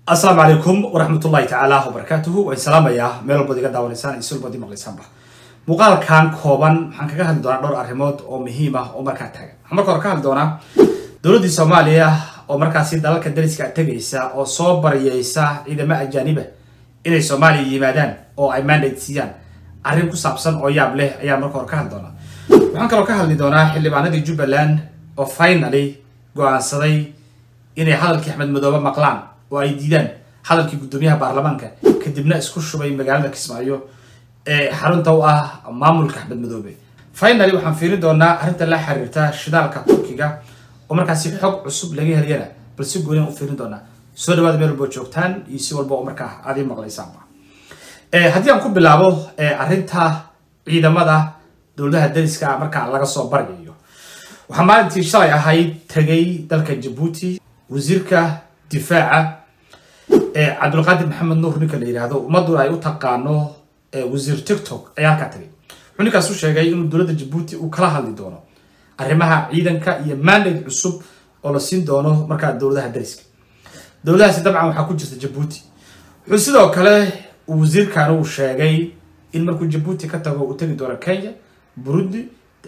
asalaamu calaykum waraxmatullahi tacaala wabarakaatuhu waan salaamayaa meel walbaad iga daawanaysaan iyo sulbadi maqlaysaanba muuqaalkan kooban waxaan kaga hadli doonaa dhowr arrimood oo muhiim ah oo markaa taagan waxaan marka hore ka hadli doonaa dowladdii soomaaliya oo markaasi dalalka dariska tegaysa oo soo baryaysa ciidamo ajaaniba inay soomaaliya yimaadaan oo ay mandate siiyaan arrin ku saabsan oo yaab leh ayaan marka hore ka hadli doonaa waxaan kaloo ka hadli doonaa xildhibaanadii jubbaland oo finally go-aansaday inay hadalkii axmed madoobe maqlaan oo ay diidaan hadalkii guddoomiyaha baarlamaanka kadibna isku shubay magaalada kismaayo ee xarunta u ah maamulka axmed madoobe finally waxaan fiirin doonaa arrinta la xiriirta shidaalka turkiga oo markaasi xog cusub laga heliyana bal si goonian u fiirin doonaa soo dhawaada meel walbo joogtaan iyo si walba oo markaa aad ii maqlaysaanba haddii aan ku bilaabo arrinta ciidamada dowladaha dariska markaa laga soo baryayo waxaa maalintii shalay ahayd tegay dalka jabuuti wasiirka difaaca cabdulqaadir maxamed nuur ninka la yidhaahdo ummaduna ay u taqaano wasiir tiktok ayaa halkaa tagay wuxuu ninkaas u sheegay inuu dowladda jabuuti uu kala hadli doono arrimaha ciidanka iyo mandate cusub oo la siin doono markaa dowladaha dariska dowladahaasi dabcan waxaa ku jirta jabuuti wuxuu sidoo kale wasiirkan uu sheegay in markuu jabuuti ka tago uu tegi doono kenya burundi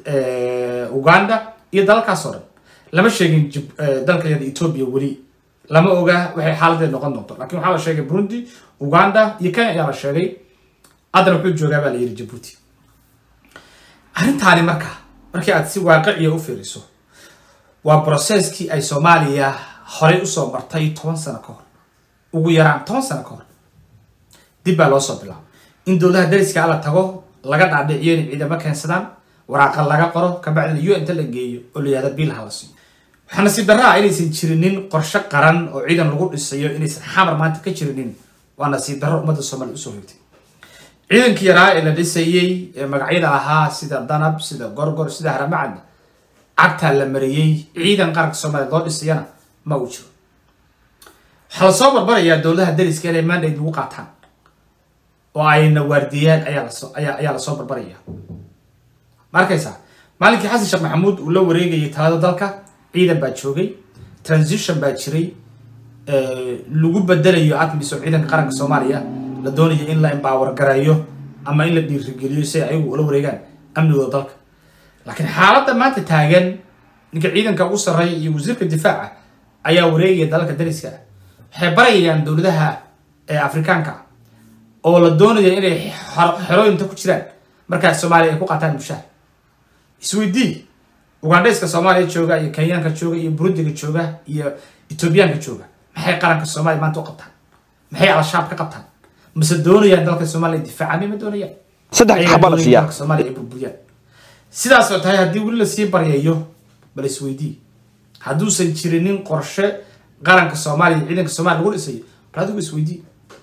uganda iyo dalalkaas oo dhan lama sheegin dalkayada ethoobia weli lama oga waxay xaaladeed noqon doonto lakin waxaa la sheegay burundi uganda iyo kenya ayaa la sheegay haddana wuxuu joogaa baa la yidhi jabuuti arrintaani marka markii aad si waaqiciya u fiiriso waa brocesskii ay soomaaliya horey usoo martay toban sano ka hor ugu yaraan toban sano ka hor dib baa loo soo bilaabay in dowladaha dariska alla tago laga dhaadhiciyo inay ciidamo keensadaan waraaqa laga qoro kabacdina u inta la geeyo oo la yihahda biil hala siiyo waxaa nasiib darraa inaysan jirinin qorshe qaran oo ciidan lagu dhisayo inaysan xamar maanta ka jirinin waa nasiib darro ummadda soomaaliya usoo hoytay ciidankii yaraa ee la dhisayey ee magacyada ahaa sida danab sida gorgor sida haramacad cagtaa la mariyey ciidan qaranka soomaaliya loo dhisayana ma uu jiro waxaa lasoo barbarayaa dowladaha dariska inay mandate lagu qaataan oo ayna waardiyaan ayaa lasoo ayaa ayaa lasoo barbaraya ma arkaysaa maalinkii xasan sheekh maxamuud uu la wareegayay talada dalka ciidan baa joogay transition baa jiray lagu bedelayo admis oo ciidanka qaranka soomaaliya la doonayo in la empower gareeyo ama in la dhiirigeliyo si ay ayagu ula wareegaan amnigooda dalka laakiin xaaladda maanta taagan ninka ciidanka ugu sarreeya iyo wasiirka difaaca ayaa wareegaya dalalka dariska ah waxay barayayaan dowladaha afrikaanka oo la doonaya inay xerooyinta ku jiraan markaa soomaaliya ay ku qaataan mushaar isweydii ugandhayska soomaaliya jooga iyo kenyaanka jooga iyo burundiga jooga iyo etoobiyaanka jooga maxay qaranka soomaaliya maanta u qabtaan maxay al-shabaab ka qabtaan mase doonayaan dalka soomaaliya difaacami ma doonayaan saddex xaba la siiyaa dalka soomaaliya ay burburiyaan sidaas oo tahay haddii weli lasii baryayo bal isweydii hadduusan jirinin qorshe qaranka soomaaliya ciidanka soomaliya lagu dhisayo bal adigu isweydii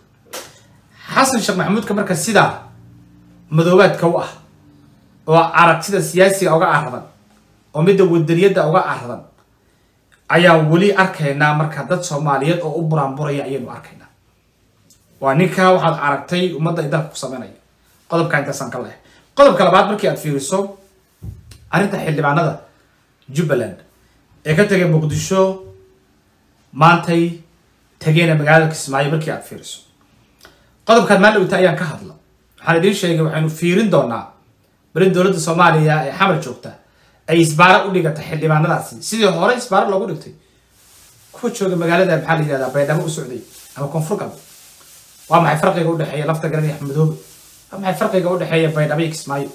xasan sheekh maxamuudka marka sidaa madoobaadka u ah oo aragtida siyaasiga uga aradan oo midda wadaniyadda uga aradan ayaan weli arkaynaa marka dad soomaaliyeed oo u buraanburaya ayaynu arkaynaa waa ninka waxaad aragtay ummadda ay dalka ku sameynaya qodobka intaasaan ka lehay qodobka labaad markii aad fiiriso arrinta xildhibaanada jubbaland ee ka tegay muqdisho maantay tageena magaalada kismaayo markii aad fiiriso qodobkaad maaldhowta ayaan ka hadla waxaan idiin sheegay waxaynu fiirin doonaa balin dowladda soomaaliya ee xamar joogta ay isbaaro u dhigata xildhibaanadaasi sidii hore isbaaro loogu dhigtay kuwa jooga magaalada maxaa la yihahdaa baydhabo u socday ama koonfur galbeed waa maxay farqiga udhexeeya lafta garan iyo axmedoobe waa maxay farqiga udhexeeya baydhabo iyo kismaayo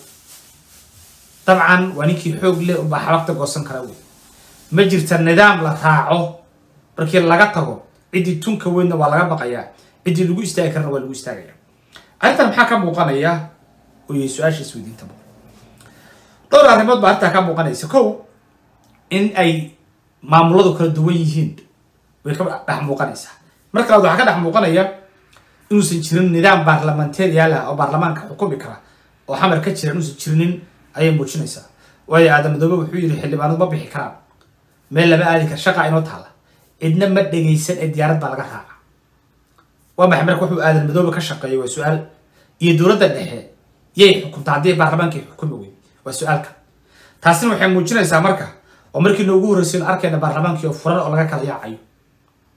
dabcan waa ninkii xoog leh unbaa xabagta goosan kara wey ma jirta nidaam la raaco markii laga tago ciddii tunka weynna waa laga baqayaa ciddii lagu istaagi karana waa lagu istaagaya arrintan maxaa ka muuqanaya oo yay su-aasha isweydiinta muqan dhowr arrimood baa arrintaa ka muuqanaysa kow in ay maamuladu kala duwan yihiin way ka dhex muuqanaysaa marka labaad waxaa ka dhex muuqanaya inuusan jirin nidaam baarlamentarial ah oo baarlamaanka xukumi kara oo xamar ka jira inuusan jirinin ayay muujinaysaa waayo aadamadoobe wuxuu yidhi xildhibaanadu ma bixi karaan meel lama aadi kara shaqa inoo taala cidna ma dhegaysan ee diyaarad baa laga raaca waa maxay marka wuxuu aadan madoobe ka shaqeeyo waa su-aal iyo dowladda dhexe yay xukunta haddii baarlamaanka ay xukumi wey waa su-aalka taasina waxay muujinaysaa marka oo markii noogu horreysay in arkayna baarlamaankii oo furan oo laga kala yaacayo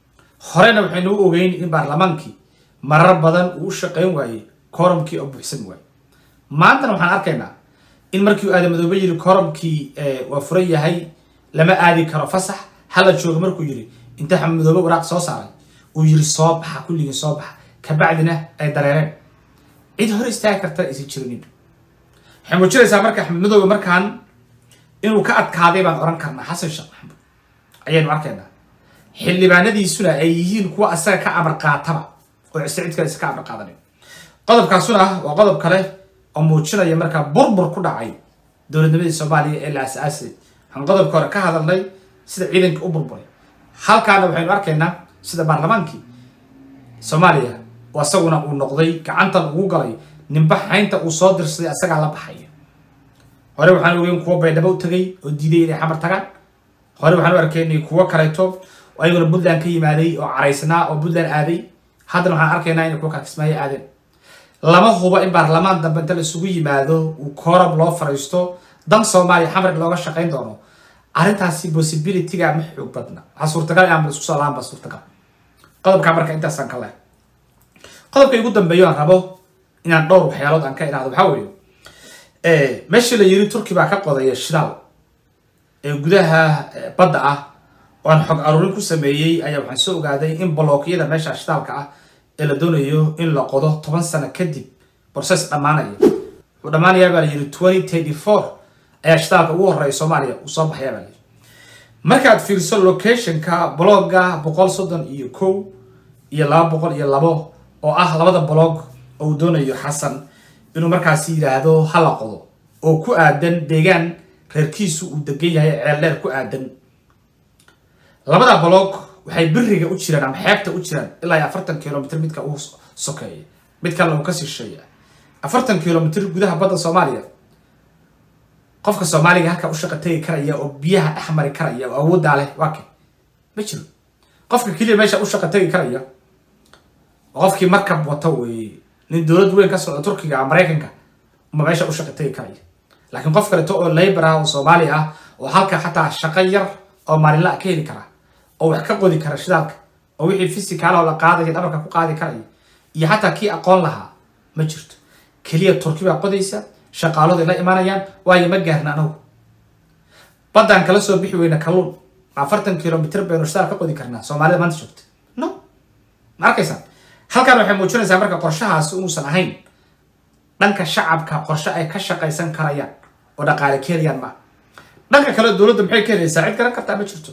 horena waxaynu u ogeyn in baarlamaankii marar badan uu u shaqayn waayey koromkii oo buuxsan waayey maantana waxaan arkaynaa in markii uu aadamadoobe yiri koromkii waa furan yahay lama aadi karo fasax hala jooga markuu yiri inta xamadoobe waraaq soo saaray uu yiri soo baxa kulligii soo baxa kabacdina ay dareereen cid hor istaagi karta aysan jirinin waxay muujinaysaa marka axmed madoobe markaan inuu ka adkaaday baan oran karnaa xasan sheekh maxamuud ayaynu arkaynaa xildhibaanadiisuna ay yihiin kuwa asaga ka amar qaataba oo cid kale isa ka amar qaadanin qodobkaasuna waa qodob kale oo muujinaya markaa burbur ku dhacay dowladnimadii soomaaliya ee la as-aasay waxaan qodobka hore ka hadalnay sida ciidanka u burburay halkaana waxaynu arkaynaa sida baarlamaankii soomaaliya oo isaguna uu noqday gacantan ugu galay ninba xaynta uu soo dirsaday asagaa la baxaya hore waxaan ogeyn kuwo baydhabo u tagay oo diiday inay xamar tagaan hore waxaan u arkaynay kuwo kaleeto oo ayaguna puntland ka yimaaday oo caraysnaa oo puntland aaday haddana waxaan arkaynaa inay kuwa kala kismaayo aadeen lama hubo in baarlamaan dambe inta la isugu yimaado uu kooram loo fariisto dan soomaaliya xamrig looga shaqayn doono arrintaasi possibilityga ma xoog badna waxaa suurtagal inaan isku soo lahaan ba suurtagal qodobkaa marka intaasaan ka leh qodobka igu dambeeyo aan rabo inaan dhowr waxyaalood aan ka idhaahdo waxaa weeye meeshii la yiri turki baa ka qodaya shidaal ee gudaha badda ah oo aan xog aruurin ku sameeyey ayaa waxaan soo ogaaday in bolookyada meesha shidaalka ah ee la doonayo in la qodo toban sano kadib process dhammaanaya wuxuu dhammaanayaa baa la yiri twenty thirty four ayaa shidaalka ugu horreeya soomaaliya uu soo baxayaa baa la yiri markaad fiiriso locationka blogga boqol soddon iyo kow iyo laba boqol iyo labo oo ah labada blog oo uu doonayo xasan inuu markaasi yidhaahdo hala qodo oo ku aadan deegaan reerkiisu uu degan yahay ceeldheer ku aadan labada blog waxay biriga u jiraan ama xeebta u jiraan ilaa iyo afartan kilomitr midka uu sokeeya mid kalena uu ka sisheeya afartan kilomitr gudaha badda soomaaliya qofka soomaaliga halkaa u shaqa tegi karaya oo biyaha dhex mari karaya oo awooddaa leh waa ke ma jiro qofka keliya meesha u shaqa tegi karaya oo qofkii markab wata weeye nin dowlad weyn ka socda turkiga maraykanka uma meesha u shaqa tegi karaya laakiin qof kaleeto oo labor ah oo soomaali ah oo halka xataa shaqo yar oo maalinla ka heli kara oo wax ka qodi kara shidaalka oo wixii fisikaala oo la qaadaya dhabarka ku qaadi karaya iyo xataa kii aqoon lahaa ma jirto keliya turki baa qodaysa shaqaaladu ay la imanayaan waayo ma gaarna anagu baddaan kala soo bixi weyna kalluun afartan kilomitr baynu shidaal ka qodi karnaa soomaalida maanta joogta no ma arkaysaan halkan waxay muujinaysaa marka qorshahaasi inuusan ahayn dhanka shacabka qorshe ay ka shaqaysan karayaan oo dhaqaale ka helayaan maa dhanka kale dowladda maxay ka helaysaa cid garan kartaa ma jirto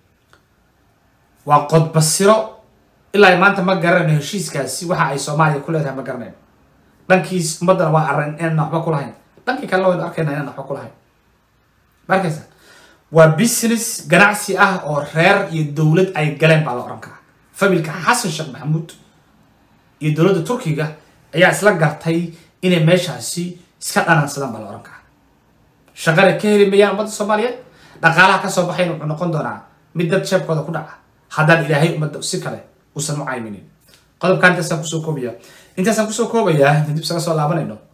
waa qodbasiro ilaa maanta ma garanayno heshiiskaasi waxa ay soomaaliya ku leedahay ma garanayno dhankiis ummaddana waa arran inaan waxba ku lahayn dhankii kalena waynu arkayna inaan waxba ku lahayn ma arkaysaa waa business ganacsi ah oo reer iyo dowlad ay galeen baa la oran karaa familka xasan sheekh maxamuud iyo dowladda turkiga ayaa isla gartay inay meeshaasi iska dhanansadaan baa la oran karaa shaqana ka heli mayaan ummadda soomaaliyeed dhaqaalaha kasoo baxayna wuxuu noqon doonaa mid dad jeebkooda ku dhaca haddaan ilaahay ummadda si kale uusan u cayminin qodobkaan intaasaan kusoo koobaya intaasaan kusoo koobayaa dib isaga soo laabanayno